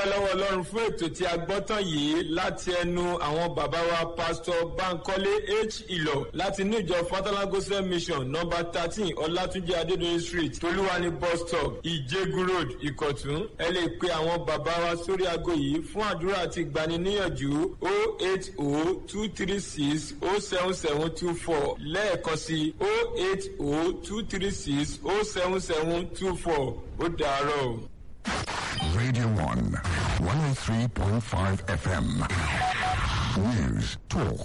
dúpẹ́ lọ́wọ́ ọlọ́run fún ètò tí a gbọ́ tán yìí láti ẹnu àwọn bàbá wa pásítọ̀ bankole h ìlọ láti inú ìjọ fatalagosa mission nọmba thirteen ọlátúnjẹ adédọyìn street tolúwani bus stop ìjẹgun road ìkọ̀tún ẹ lè pe àwọn bàbá wa sórí aago yìí fún àdúrà àti ìgbaniníyànjú o eight o two three six o seven seven two four lẹ́ẹ̀kan sí o eight o two three six o seven seven two four ó dàárọ̀ o. Radio 1, 103.5 FM. News, talk,